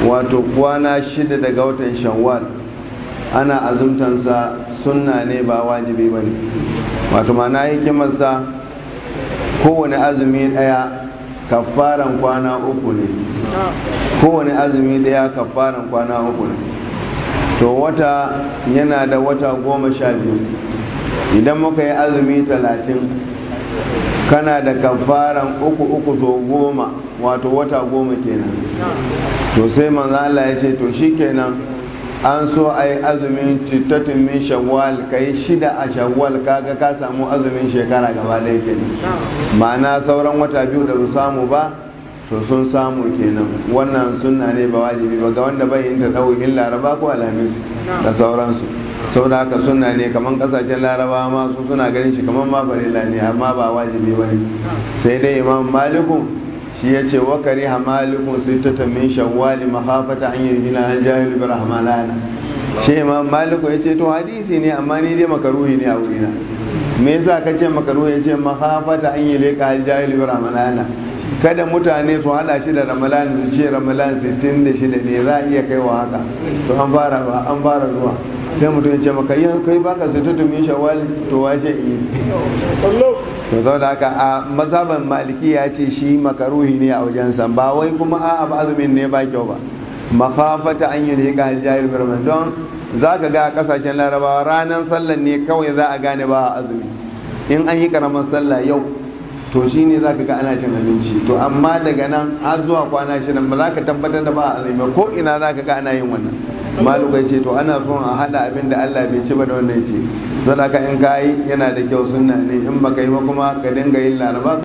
wato kwana shida daga watan shawwal ana azumtansa sunna ne ba wajibi ba ne wato mana hikimarsa kowane azumi daya kafaran kwana uku ne kowane azumi daya kafaran kwana uku ne to wata yana da wata goma sha biyu idan muka yi azumi talatin kana da kafaran uku uku so goma wato wata goma kenan to sai manzo Allah ya ce to shikenan an so a yi azumin cittatin min shawwal ka yi shida a shawwal kaga ka samu azumin shekara gaba ɗaya kenan ma'ana sauran wata biyu da su samu ba to sun samu kenan wannan sunna ne ba wajibi ba ga wanda bai yin ta ɗaukin laraba ko alhamis da sauransu saboda haka sunna ne kamar kasashen laraba ma su suna ganin shi kamar ma farilla ne amma ba wajibi ba ne sai dai imam malikun shi ya ce wakari hamalikun sai ta tamin shawwali mahafata an yi gina an jahil bi rahmanana shi imam maliku ya ce to hadisi ne amma ni dai makaruhi ne a wurina me yasa ka ce makaruhi ya ce mahafata an yi leka an jahil bi rahmanana kada mutane su hada shi da ramalan su ce ramalan 66 ne za a iya kai wa haka to an fara an fara zuwa sai mutum ya ce maka yi kai baka sai tutu min shawwal to wace yi to sau da haka a mazhaban maliki ya ce shi makaruhi ne a wajensa ba wai kuma a abu azumin ne ba kyau ba makafata an yi ne ga jahil birman don za ka ga a kasashen larabawa ranar sallan ne kawai za a gane ba a azumi in an yi karamar sallah yau to shi ne za ka ga ana cin abinci to amma daga nan har zuwa kwana shirin ba za ka tabbatar da ba a azumi ko ina za ka ga ana yin wannan malukai ce to ana son a hada abin da Allah bai ci ba da wannan ce sadaka in ka yi yana da kyau sunna ne in baka yi ba kuma ka dinga yin laraba